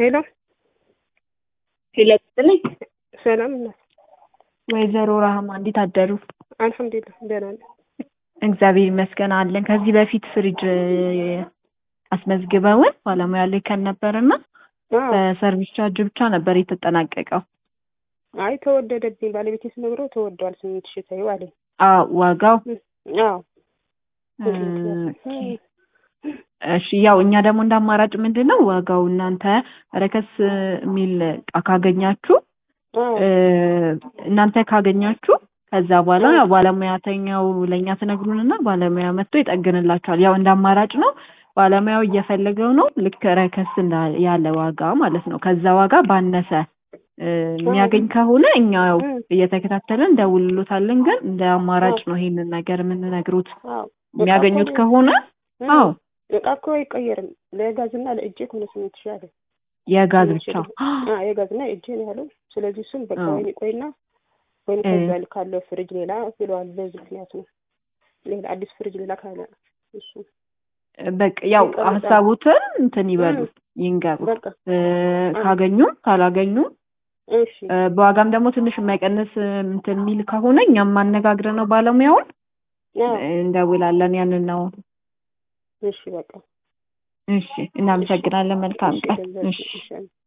ሄሎ ሄሎ ጥልኝ ሰላም እናት ወይዘሮ ራህማ እንዴት አደሩ? አልሐምዱሊላህ ደህና ነኝ። እግዚአብሔር ይመስገን አለን። ከዚህ በፊት ፍሪጅ አስመዝግበውን ባለሙያ ልከን ነበርና አዎ። በሰርቪስ ቻርጅ ብቻ ነበር የተጠናቀቀው። አይ ተወደደብኝ። ባለቤቴ ስነግረው ተወደዋል ስምንት ሺህ ተይው አለኝ። አዎ ዋጋው አዎ ኦኬ። እሺ ያው እኛ ደግሞ እንደ አማራጭ ምንድን ነው ዋጋው እናንተ ረከስ የሚል እቃ ካገኛችሁ አዎ እ፣ እናንተ ካገኛችሁ ከዛ በኋላ ባለሙያተኛው ለእኛ ትነግሩንና ባለሙያ መጥቶ ይጠግንላችኋል። ያው እንደ አማራጭ ነው። ባለሙያው እየፈለገው ነው ልክ ረከስ እንዳ- ያለ ዋጋ ማለት ነው። ከዛ ዋጋ ባነሰ እ፣ የሚያገኝ ከሆነ እኛ ያው እ፣ እየተከታተልን እንደውልሎታለን። ግን እንደ አማራጭ ነው ይሄንን ነገር የምንነግሩት። አዎ የሚያገኙት እቃ እኮ- ከሆነ እ፣ አዎ እቃ እኮ አይቀየርም። ለጋዝና ለእጄ ከሆነ ስምንት ሺህ አለ። የጋዝ ስምንት ብቻ ሺህ አዎ የጋዝና የእጄ ነው ያለው። ስለዚህ እሱም በቃ አዎ። ወይኔ ቆይና ወይኔ እ። ከዛ ካለው ፍሪጅ ሌላ ብለዋል። በዚህ ምክንያት ነው ሌላ አዲስ ፍሪጅ ሌላ ካለ እሱ በቃ ያው ይቀመጣል። ሀሳቡትን እንትን ይበሉ ይንገሩ። በቃ እ፣ ካገኙም ካላገኙም እሺ እ፣ በዋጋም ደግሞ ትንሽ የማይቀንስ እ፣ እንትን የሚል ከሆነ እኛም ማነጋግረ ነው ባለሙያውን አዎ እ፣ እንደውላለን። ያንን ነው። እሺ በቃ እሺ፣ እናመሰግናለን። መልካም እሺ ቀን። ገንዘብ እሺ። እሺ